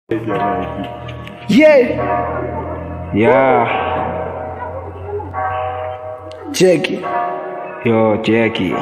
Yeah, Yeah, check it, yo, cheki.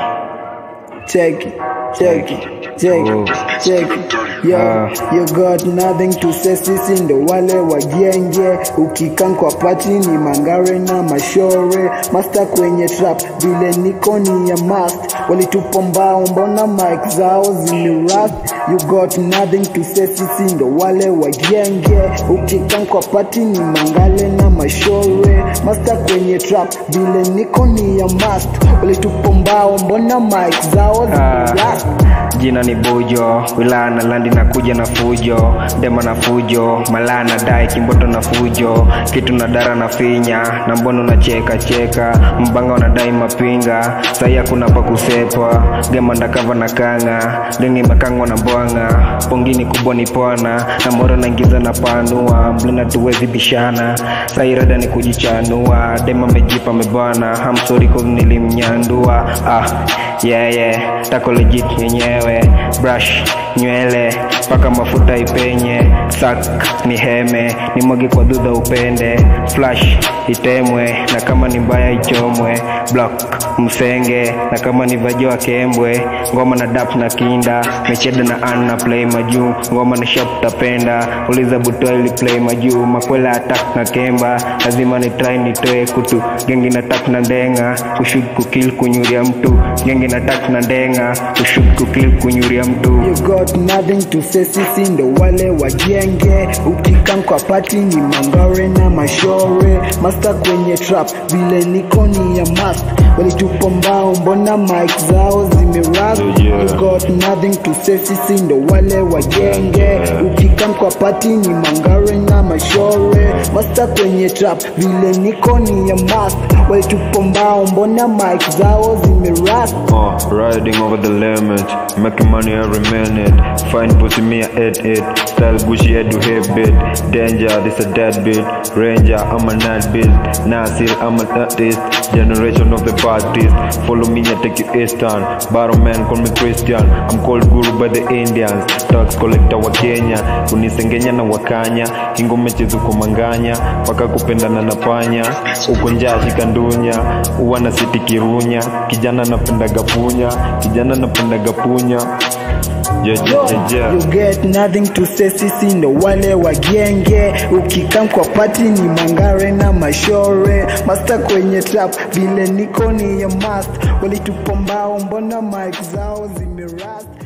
check it, check it, check Oh. it, check it. Yo, Ah. you got nothing to say, sisi ndo wale wagenge. Ukikan kwa pati ni mangare na mashore, master kwenye trap vile niko ni ya mast. Walitupa mbao, mbona mic zao zimerust? You got nothing to say, sisi ndo wale wagenge. Ukikan kwa pati ni mangale na mashore, master kwenye trap vile niko ni ya mast. Walitupa mbao, mbona mic zao zimerust? Jina ni Bujo, wilaya na landi na kuja na fujo, dema na fujo, malaya na dai kimboto na fujo, kitu na dara na finya, na mbono na cheka cheka, mbanga wanadai mapinga, sahi hakuna pa kusepa, gema ndakava na kanga, dengi makangwa na mbwanga, pongini kubwa ni pwana, na moro naingiza na panua, mlina tuwezi bishana, sahi rada ni kujichanua, dema mejipa mebana, hamsori cause nilimnyandua, ah, yeah yeah, tako legit yenyewe, brush nywele mpaka mafuta ipenye, sak ni heme, ni mwagi kwa dhudha upende, flash itemwe, na kama ni mbaya ichomwe, block msenge, na kama ni vajoa kembwe, ngoma na dap na kinda, mecheda na an na play majuu, ngoma na shop tapenda, uliza butoa ili play majuu, makwela attack na kemba, lazima ni try nitoe kutu, gengi na tap na ndenga, kushut kukil kunyuria mtu, gengi na tap na ndenga, kushut kukil kunyuria mtu. You got nothing to say, sisi ndo wale wagenge. Ukikan kwa pati ni mangare na mashore, master kwenye trap vile niko ni ya mast. Walitupa mbao, mbona mic zao zimerust? You got nothing to say, sisi ndo wale wagenge. Ukikan kwa pati ni mangare na mashore, master kwenye trap vile niko ni ya mast. Walitupa mbao, mbona mic zao zimerust? Uh, riding over the limit, making money every minute. Fine pussy me a 8-8. Style Gucci head to hip bit. Danger, this a dead beat. Ranger, I'm a night beat. Nasir, I'm an artist. Generation of the Baptist. Follow me, I take you eastern. Barrow man, call me Christian. I'm called Guru by the Indians. Tax collector wa Kenya. Kunisengenya na wakanya. Kingo mechezo kumanganya. Paka kupendana na panya. Uko njaa shikandunya. Uwa na siti kirunya. Kijana napendaga punya. Kijana napendaga punya. Yeah, yeah, yeah, yeah. You get nothing to say, sisi ndo wale wagenge. Ukikam kwa pati ni mangare na mashore, master kwenye trap vile niko ni ya mast. Walitupa mbao, mbona mic zao zimerust?